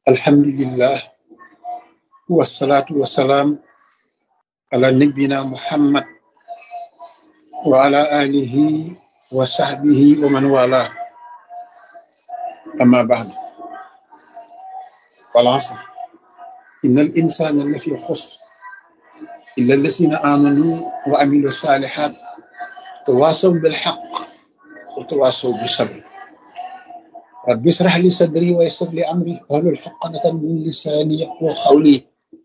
alhamdulillah wasalaatu wasalaam ala nabina muhammad wa ala alihi wa sahbihi wa man wala amma ba'd wal asr inna al insana la fi xusr illa allasina amanu wa amilu salihat tawasaw bil haqq wa tawasaw bis sabr rabbi israh li sadri wa yassir li amri wahlul uqdatan min lisani yafqahu qawli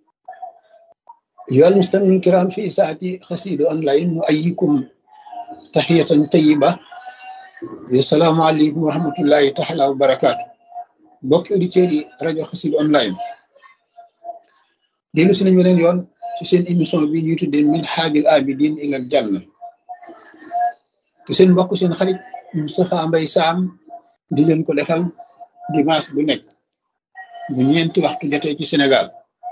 أيها المستمعون الكرام في ساعة قصيدة أونلاين نؤيكم تحية طيبة السلام عليكم ورحمة الله تعالى وبركاته mbokki auditeurs yi rajo Xassida online dellu si nañ beneen yoon ci seen émission bi ñuy tuddee min haajil abidin ilal janna te seen mbokk seen xarit Moustapha Mbaye Sam di leen ko defal dimanche bu nekk bu ñeenti waxtu jotee ci Sénégal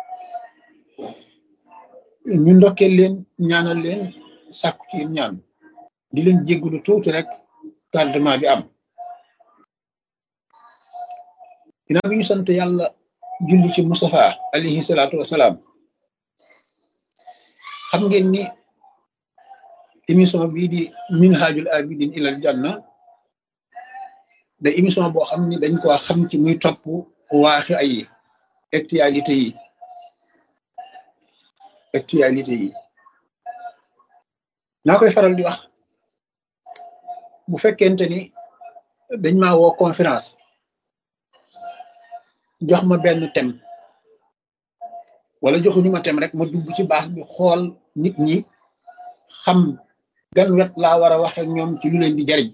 ñu ndokkeel leen ñaanal leen sàkku ci ñaan di leen jéggulu tuuti rek tardement bi am ginnaaw bi ñu sant yàlla julli ci Moustapha alayhi salaatu wasalaam xam ngeen ni émission bii di minhajul abidin ilal janna da émission boo xam ni dañ ko xam ci muy topp waaxi ay actualité yi actualité yi naa koy faral di wax bu fekkente ni dañ ma woo conférence jox ma benn thème wala joxuñu ma thème rek ma dugg ci base bi xool nit ñi xam gan wet laa war a waxe ñoom ci lu leen di jariñ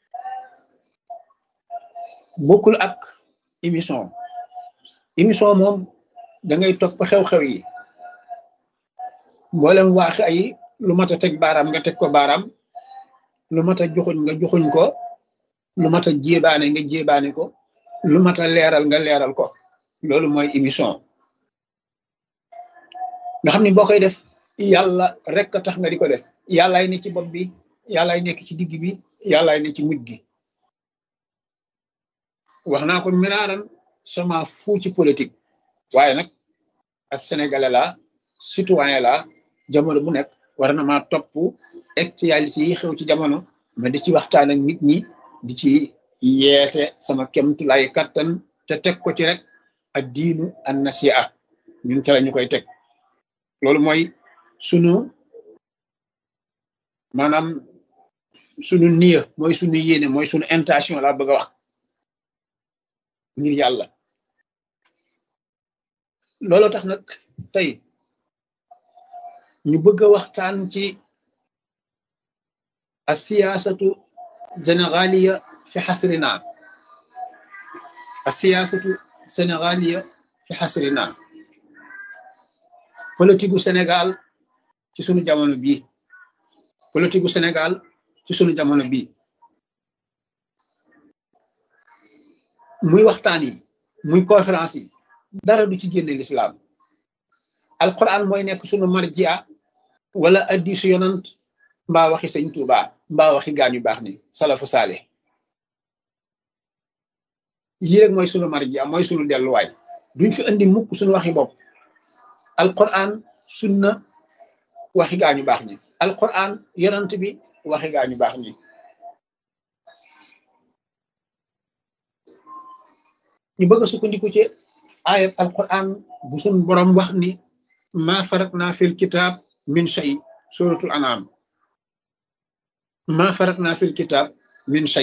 bokkul ak émission émission moom da ngay topp xew-xew yi mboolem waaxi ay lu mat a teg baaraam nga teg ko baaraam lu mat a joxuñ nga joxuñ ko lu mat a jébaane nga jébaane ko lu mat a leeral nga leeral ko loolu mooy émission nga xam ni boo koy def yàlla rek a tax nga di ko def yàllaay ne ci bopp bi yàllaay nekk ci digg bi yàllaay ne ci mujj gi wax naa ko miraaran sama fu ci politique waaye nag ab sénégalais la citoyen la jamono bu nekk war na maa topp actualité yi xew ci jamono ma di ci waxtaan ak nit ñi di ci yeete sama kemtulay kattan te teg ko ci rek ak diinu an nasiha ñun ca la ñu koy teg loolu mooy sunu maanaam sunu niya mooy sunu yéene mooy sunu intention laa bëgg a wax ngir yàlla loolu tax nag tey ñu bëgg a waxtaan ci a siyaasatu sénégaliya fi xasrina a siyaasatu sénégaliya fi xasrina politique gu Sénégal ci sunu jamono bii politique gu Sénégal ci sunu jamono bii muy waxtaan yi muy conférence yi dara du ci génne l'islam alquran mooy nekk sunu marjia wala addisu yonant mbaa waxi sëñ Tuuba mbaa waxi gaañu baax ni salafu saale yii rek mooy sunu marjia mooy sunu delluwaay duñ fi andi mukk sunu waxi bopp alquran sunna waxi gaañu baax ni alquran yonant bi waxi gaañu baax ni ñu bëgg a sukkandiku ci ayat alquran bu sun borom wax ni ma faratna fil kitab min shay suratul anam ma faratna fil kitab min shay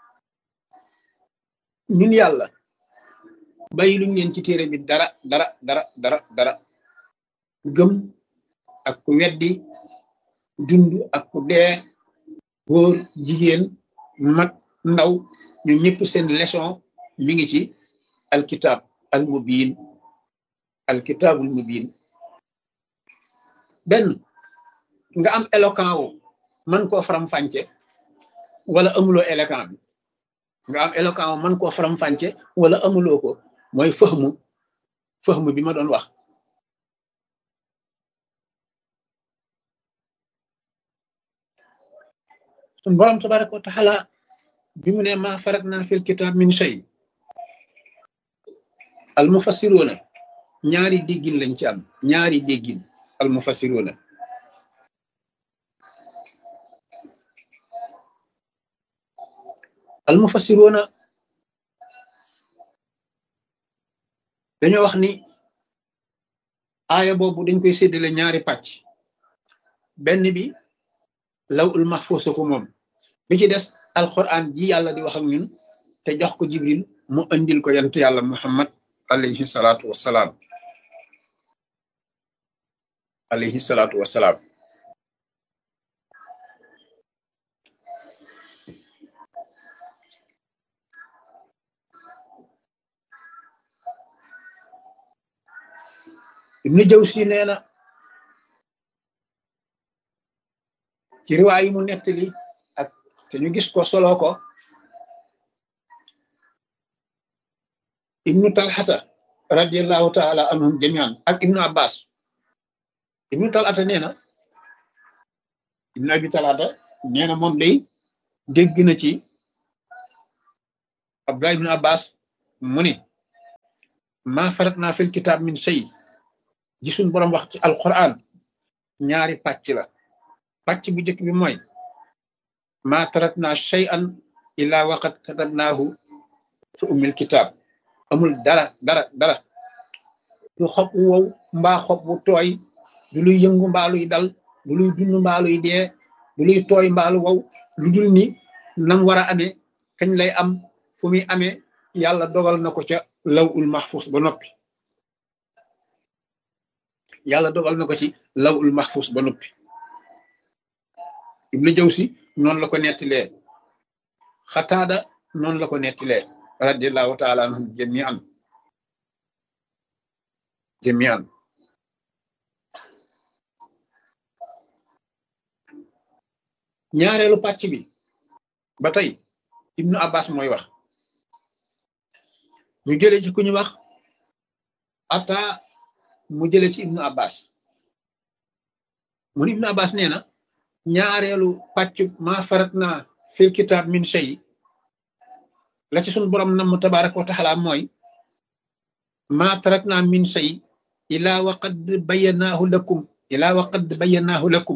ñun yàlla bàyyi luñ leen ci téere bi dara dara dara dara dara gëm ak ku weddi dund ak ku dee góor jigéen mag ndaw ñun ñëpp seen leçon mi ngi ci alkitab al mubin alkitabul mubin benn nga am éloquent wu mën koo faram-fàcce wala amuloo éloquent bi nga am éloquent wu mën koo faram-fàcce wala amuloo ko mooy fëxmu fëxmu bi ma doon wax sun borom tabaraka wa taala bi mu ne ma farat naa fil kitab min shay al mufassiroona ñaari déggin lañ ci am ñaari déggin al mufassiroona al mufassiroona dañoo wax ni aaya boobu dañ koy séddale ñaari pàcc benn bi law ul mahfuus ko moom bi ci des alquran ji yàlla di wax ak ñun te jox ko jibril mu andil ko yant yàlla muhammad alayhi salaatu wassalaam alayhi salaatu wassalaam ibnu jawsi nee na ci riwaay yi mu nettali ak te ñu gis ko solo ko ibnu talxata radiallahu taala anhum jamian ak ibnu abbas ibnu talxata nee na ibnu abi talxata nee na moom day dégg na ci abdullah ibnu abbas mu ni ma farat naa fil kitaab min shay gisul borom wax ci alquran ñaari pàcc la pàcc bu njëkk bi mooy ma tarat naa shay'an illa waqad katabnaahu fi ummil kitaab amul dara dara dara du xob wu wow mbaa xob bu tooy du luy yëngu mbaa luy dal du luy dund mbaa luy dee du luy tooy mbaa lu wow lu dul ni nam war a amee kañ lay am fu muy amee yàlla dogal na ko ca law ul mahfus ba noppi yàlla dogal na ko ci law ul mahfus ba noppi ibnu jawsi noonu la ko nettilee xataada noonu la ko nettilee radiallahu taala anhum jamian jamian ñaareelu pàcc bi ba tey ibnu abbas mooy wax ñu jële ci ku ñu wax ata mu jële ci ibnu abbas mun ibnu abbas nee na ñaareelu pàcc ma farat na fil kitab min shay la ci sun borom nam tabaraka wa taala mooy ma tarak na min shay ila wa qad bayyanahu lakum ila wa qad bayyanahu lakum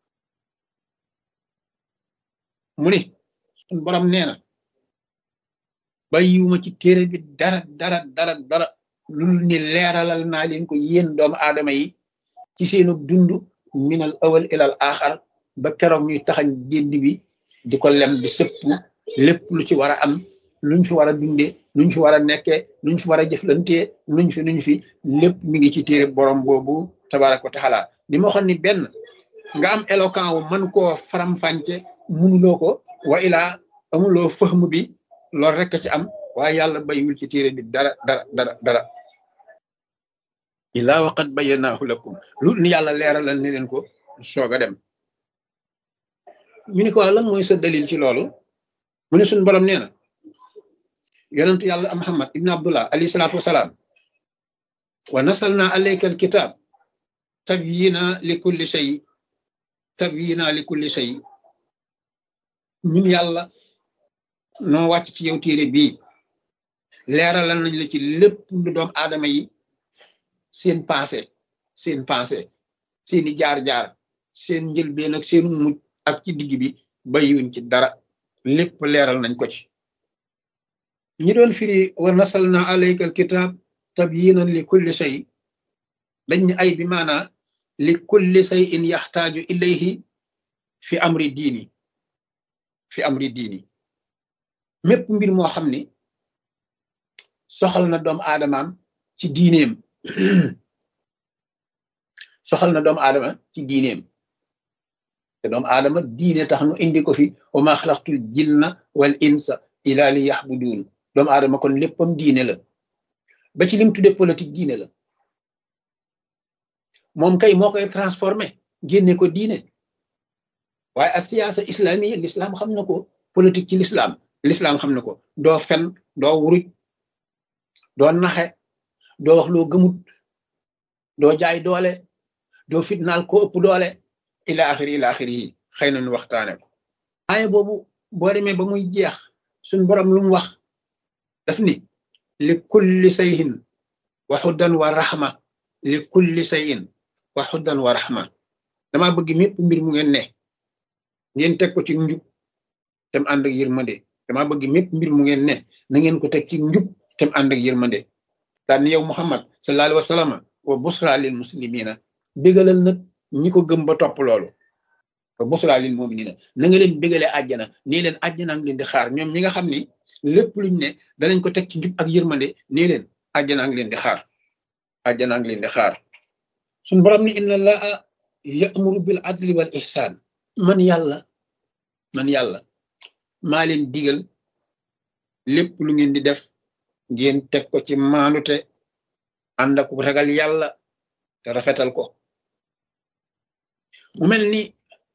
mu ni sun borom nee na bàyyiwuma ci téere bi dara dara dara dara lul ni leeralal naa leen ko yéen doomu aadama yi ci seenu dund minal awal ilal axar ba keroog ñuy taxañ gédd bi di ko lem di sëpp lépp lu ci war a am luñ fi war a dundee luñ fi war a nekkee luñ fi war a jëflantee nuñ fi nuñ fi lépp mi ngi ci téere borom boobu tabaraka wa taala li ma waxoon ni benn nga am éloquent wu mën koo faram-fànce munuloo ko wa ilaa amuloo fëxmu bi loolu rek ci am waaye yàlla bayiwul ci téere bi dara dara dara dara ilaa waqat bayyanahu lakum lu ni yàlla leeralal ni leen ko soog a dem ñu ni ko lan mooy sa dalil ci loolu mu ne suñu borom nee na yonentu yàlla muhammad ibn abdullah alayhi salaatu wasalaam wa nasalna alayka alkitab tabyina li kulli shay tabyina li kulli shay ñun yàlla noo wàcc ci yow téere bii leeralal nañ la ci lépp lu doom aadama yi seen passé seen passé seeni jaar-jaar seen njëlbeen ak seen mujj ak ci digg bi bayiwuñ ci dara lépp leeral nañ ko ci ñi doon firi wa nasalna alayka alkitab tabyinan li kulli shay dañ ni ay bi maana li kulli shay in yaxtaaju ilayhi fi amri diini fi amri diini mépp mbir moo xam ni soxal na doomu aadamaam ci diineem soxal na doomu aadama ci diineem te doomu aadama diine tax nu indi ko fi wa ma xalaqtul jinna wal insa ila li yaxbuduun doomu aadama kon léppam diine la ba ci lim tudde politique diine la moom kay moo koy transformé génne ko diine waaye ak siyaasa islamique l'islam xam na ko politique ci l'islam l'islam xam na ko doo fen doo wuruj doo naxe doo wax loo gëmut doo jaay doole doo fitnaal ko ëpp doole ila axiri ila axiri yi xëy na nu waxtaane ko aaya boobu boo demee ba muy jeex suñ borom lu mu wax daf ni li kulli sayhin wa xuddan wa raxma li kulli sayin wa xuddan wa raxma dama bëgg mépp mbir mu ngeen ne ngeen teg ko ci njub tem ànd ak yërmande dama bëgg mépp mbir mu ngeen ne na ngeen ko teg ci njub tem ànd ak yërmande daan yow muhammad sallallahu alayhi wa sallam wa busra lil muslimina bégalal nag ñi ko gëm ba topp loolu wa busra lil muminina na nga leen bégalee àjjana nii leen àjjana ngi leen di xaar ñoom ñi nga xam ni lépp luñ ne danañ ko teg ci njub ak yërmande nii leen àjjana ngi leen di xaar àjjana ngi leen di xaar suñ borom ni inna allaha ya'muru bil adli wal ihsan man yàlla man yàlla maa leen digal lépp lu ngeen di def ngeen teg ko ci maanute ànd ak ragal yàlla te rafetal ko mu mel ni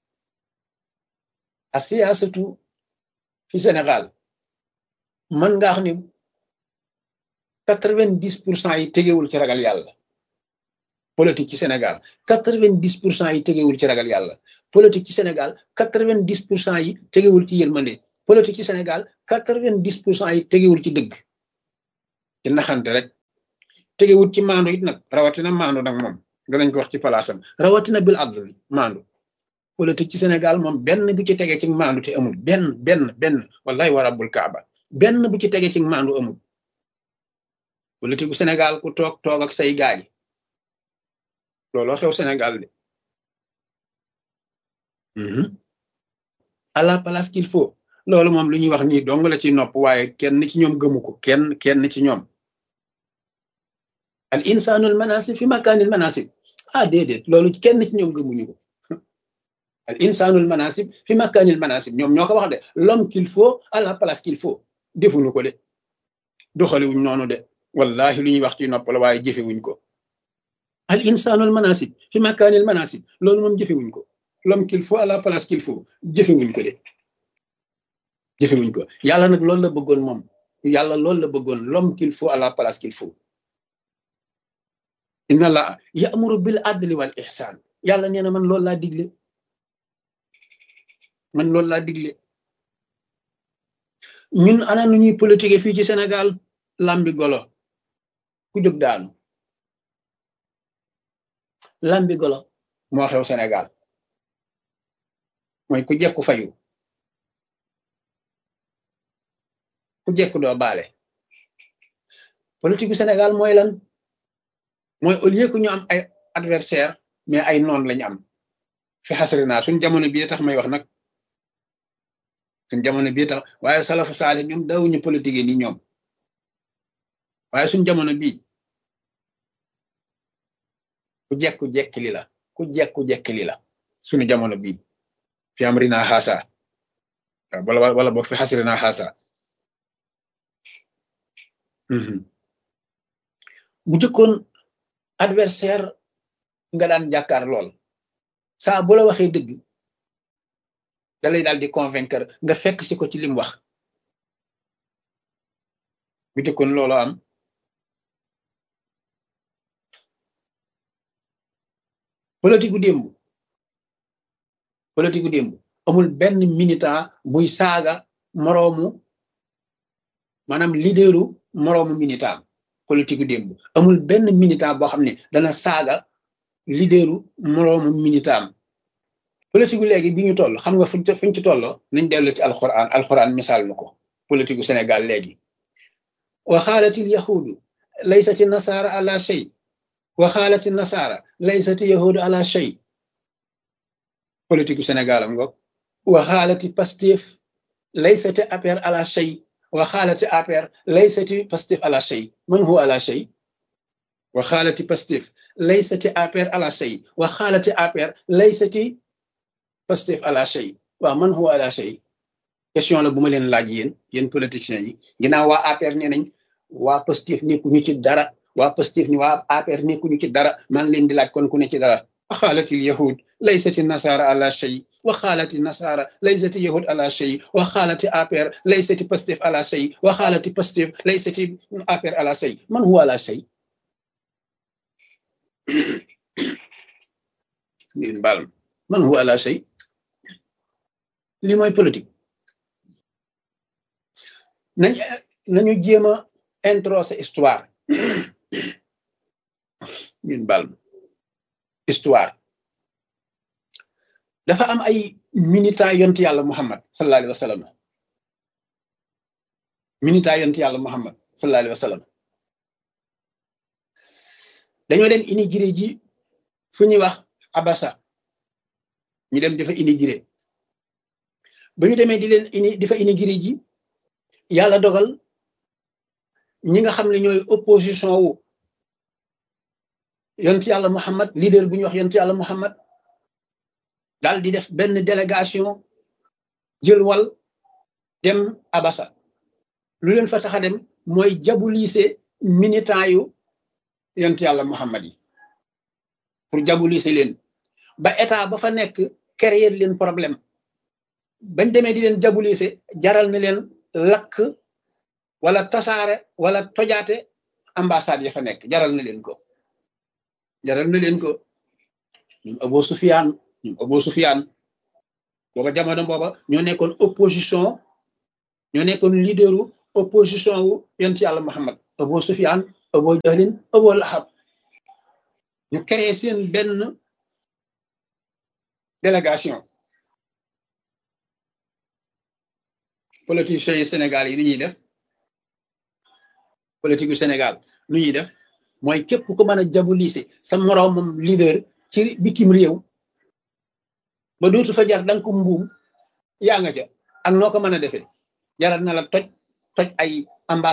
a siyaasatu fi Sénégal mën nga wax ni quatre-vingt-dix pour cent yi tegewul ci ragal yàlla politique ci Sénégal quatre-vingt-dix pour cent yi tegewul ci ragal yàlla politique ci Sénégal quatre-vingt-dix pour cent yi tegewul ci yërmande politique ci Sénégal quatre-vingt-dix pour cent yi tegewul ci dëgg ci naxante rek tegewul ci maandu it nag rawatina maandu nag moom danañ ko wax ci palaasam rawatina bil adl maandu politique ci Sénégal moom benn bu ci tegee ci maandu te amul benn benn benn wallahi wa rabbul kaaba benn bu ci tegee ci maandu amul politique gu Sénégal ku toog toog ak say gaay looloo xew Sénégal de à la place qu'il faut loolu moom lu ñuy wax nii dong la ci nopp waaye kenn ci ñoom gëmu ko kenn kenn ci ñoom al insanul manasib fi makaanil manasib ah déedéet loolu kenn ci ñoom gëmuñu ko al insanul manasib fi makaanil manasib ñoom ñoo ko wax de l'homme qu'il faut à la place qu'il faut defuñu ko de doxaliwuñ noonu de wallahi lu ñuy wax ci nopp la waaye jëfewuñ ko al insanul manasib fi makaanil manasib loolu moom jëfewuñ ko l'homme qu'il faut à la place qu'il faut jëfewuñ ko de jëfewuñ ko yàlla nag loolu la bëggoon moom yàlla loolu la bëggoon l'homme qu'il faut à la place qu'il faut inna la ya'muru bil adli wal ihsan yàlla nee na man loolu laa digle man loolu laa digle ñun ana nu ñuy politique fii ci Sénégal lambi golo ku jóg daanu lambi golo moo xew Sénégal mooy ku jekku fayu ku jekku doo baale politique gu Sénégal mooy lan mooy au lieu que ñu am ay adversaire mais ay noon lañu am fi xasri naa suñ jamono bii tax may wax nag suñ jamono bii tax waaye salafu saale ñoom dawuñu politique ni ñoom waaye suñ jamono bii ku jekku jekki li la ku jekku jekki li la suñu jamono bii fi am rina xaasa wala wala boog fi xasri naa xaasa bu jëkkoon adversaire nga daan jàkkaar lool saa bu la waxee dëgg da lay daal di convaincre nga fekk si ko ci lim wax bu jëkkoon loolu am politique gu démb politique gu démb amul benn militant buy saaga moroomu maanaam leaderu moroomu militant politique gu démb amul benn militant boo xam ne dana saaga leaderu moroomu militant politique gu léegi bi ñu toll xam nga fuñ fuñ ci tolloo nañ dellu ci alxuraan alxuraan misaal na ko politique gu Sénégal léegi wa xaalatil yahudu laysati nasaara ala shay wa xaalati nasaara laysati yahudu ala shay politique gu Sénégal am ngoog wa xaalati Pastef laysati APR ala shay wa xaalati APR laysati Pastef ala shay man huwa ala shay wa xaalati Pastef laysati APR ala shay wa xaalati APR laysati Pastef ala shay waaw man huwa ala shay question la bu ma leen laaj yéen yéen politiciens yi ginnaaw waa APR nee nañ waa Pastef nekkuñu ci dara waa Pastef ni waa APR nekkuñu ci dara maa ngi leen di laaj kon ku ne ci dara wa xaalati yahud laysati nasara ala shay wa xaalati nasara laysati yahud ala shay wa xaalati APR laysati Pastef ala shay wa xaalati Pastef laysati APR ala shay man huwa ala shay ngeen baal man huwa ala shay li mooy politique nañ nañu jéem a introsé histoire ñun bal histoire dafa am ay minita yont yàlla muhammad sallallahu alayhi wa sallam minita yont yàlla muhammad sallallahu alayhi wa sallam dañoo dem immigré ji fu ñuy wax abasa ñu dem dafa immigré ba ñu demee di leen ini dafa immigré ji yàlla dogal ñi nga xam ne ñooy opposition wu yont yàlla muhammad leader bu ñuy wax yont yàlla muhammad daal di def benn délégation jël wal dem abasa lu leen fa tax a dem mooy jabulise militant yu yont yàlla muhammad yi pour jabulise leen ba état ba fa nekk créer leen problème bañ demee di leen jabulise jaral na leen lakk wala tasaare wala tojaate ambassade ya fa nekk jaral na leen ko jaral na leen ko ñoom Abu Sufyaan ñoom Abu Sufyaan booba jamono booba ñoo nekkoon opposition ñoo nekkoon leaderu opposition wu yonent yàlla Muhammad Abu Sufyaan Abu Jahlin Abu Lahab ñu créé seen benn délégation politiciens yi Sénégal yi ni ñuy def politique yu Sénégal nu ñuy def mooy képp ku mën a jabulise sa moroomam leader ci bitim réew ba dootu fa jar danga ko mbuum yaa nga ca ak noo ko mën a defee jaral na la toj toj ay ambassade